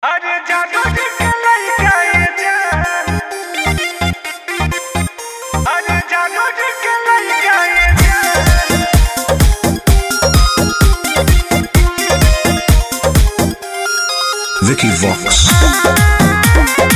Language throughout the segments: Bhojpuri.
अरे जादू जी के लइका ये जान अरे जादू जी के लइका ये जान Vicky Vox.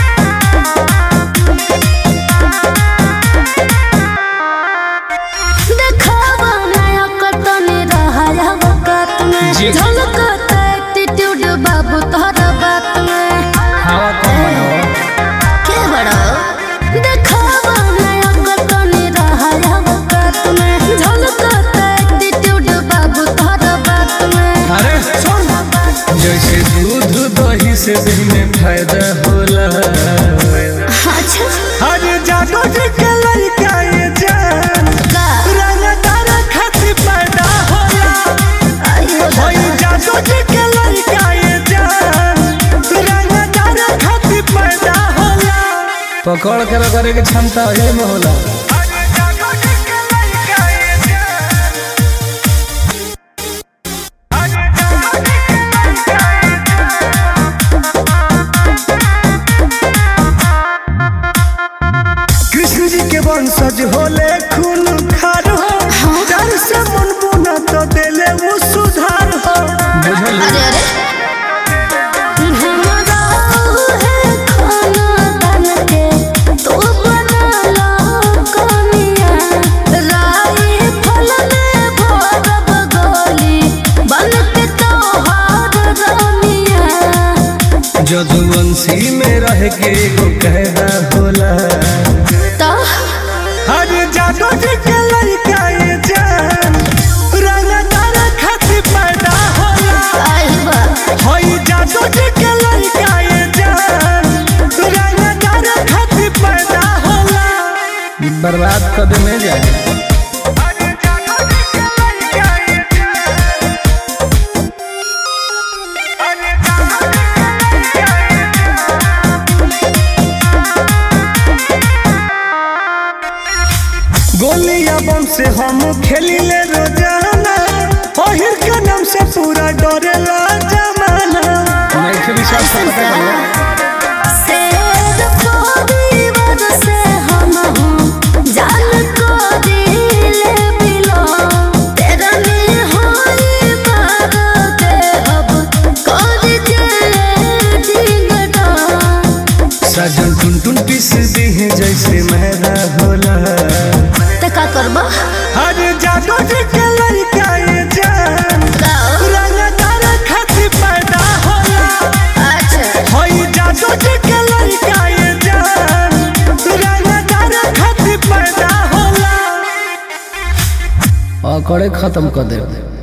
देखावा नया कतनी रहा वक्त में जी। झलकता एटीट्यूड बाबू तोहरा बात में हवा कम बनाओ के बड़ा देखावा नया कतनी रहा वक्त में झलकता एटीट्यूड बाबू तोहरा बात में अरे सुन जैसे दूध दही से देह में फायदा होला अच्छा अरे जादू जी के लइका ये जान का रंगदार खातिर पैदा होला आयो ओई जादू जी के लइका ये जान रंगदार खातिर पैदा होला पकड़ के रगड़े के क्षमता है में होला अरे जादू जी के लइका ये जान अरे जादू जी के लइका ये कृष्ण जी के वंशज होले खून खार हो डर से मन बुना तो देले वो सुधार हो बुझल अरे अरे हमरा है खाना बन के तू बना लो कनिया राई फल में भरब गोली बन के तोहार रानिया जदुवंशी में रह के एगो कहना होला तो हर जादू जी के लड़का ये जान रंगदार खातिर पैदा होला आई बा होई जादू जी के लड़का ये जान रंगदार खातिर पैदा होला बर्बाद कर दे में जाए अरे जादू जी के लड़का ये जान अरे जादू जी के लड़का ये गोलियां बम से हम खेलिले रोजाना पहिर के नाम से पूरा डरेला जमाना मैं फिर विश्वास करता हूँ शेर परिवार से हम हूँ जान को दिले बिलो तेरा में होई बात अब कर जे डिंगडा सजन टुन टुन पीस दी है जैसे मैदा होला त का करबा हर जादू जी के लड़का ये जान गाओ रंगदार खातिर पैदा होला अच्छा होई जादू जी के लड़का ये जान रंगदार खातिर पैदा होला अकड़े खत्म कर दे